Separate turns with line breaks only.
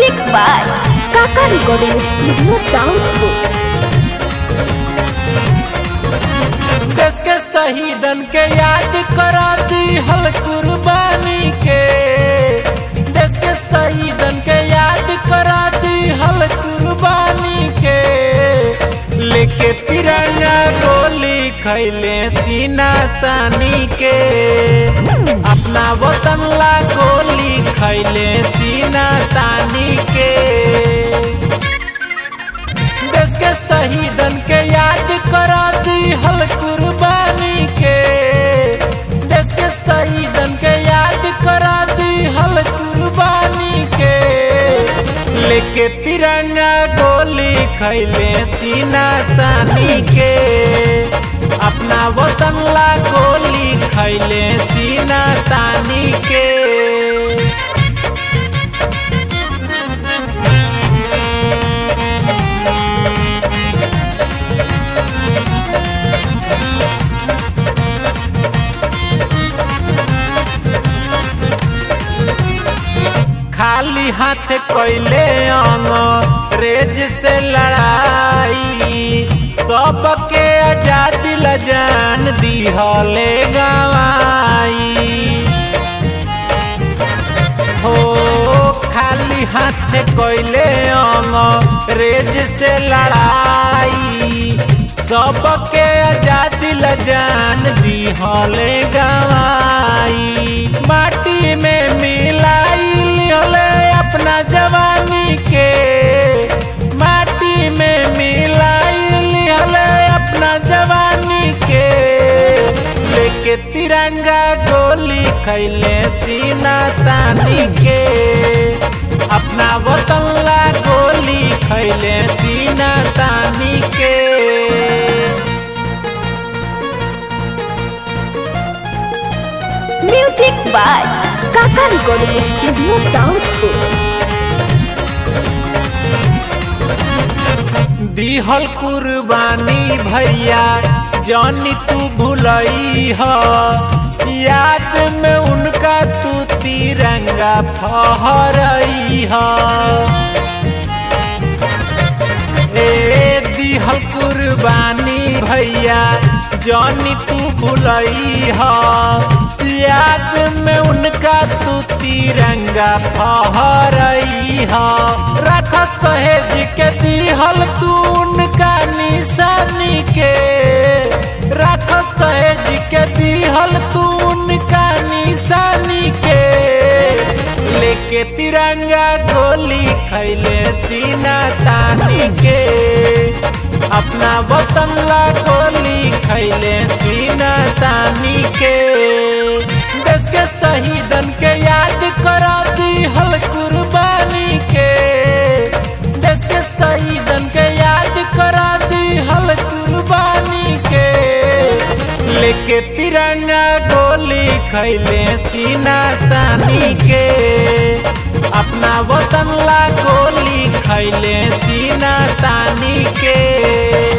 Music by Kaka Recording Studio Download.
देश के शहीदन के याद करा दी हल कुर्बानी के देश के शहीदन के याद करा दी हल कुर्बानी के लेके तिरंगा गोली खैले सीना तानी के अपना वतन ला गोली खैले सीना तानी के देश के शहीदन के याद करा दी हल कुर्बानी के देश के शहीदन के याद करा दी हल कुर्बानी के लेके तिरंगा गोली खैले सीना तानी के अपना वतन ला गोली खैले सीना तानी के खाली हाथ कैले अंग्रेज से लड़ाई सबके आजादी ला जान दिहले गवाई हो खाली हाथ कैले अंग्रेज से लड़ाई सबके आजादी ला जान दिहले गवाई माटी में मिलाई लिहले अपना जवानी के माटी में मिलाई लिहले अपना जवानी के लेके तिरंगा गोली खैले सीना तानी के अपना वतन ला गोली खैले सीना तानी के
Music by Kaka Recording Studio Download.
दिहल कुर्बानी भैया जानी तू भुलई ह याद में उनका तू तिरंगा फहरई ह ए दिहल कुर्बानी भैया जानी तू भुलई ह याद में उनका तू तिरंगा फहरई ह रख सहेज के दिहल तू उनका निशानी के रख सहेज के दिहल तू उनका निशानी के लेके तिरंगा गोली खैले सीना तानी के अपना वतन ला गोली खैले सीना तानी के देश के शहीदन के याद करा दी हल कुर्बानी के देश के शहीदन के याद करा दी हल कुर्बानी के लेके तिरंगा गोली खैले सीना तानी के अपना वतन ला गोली खैले सीना तानी के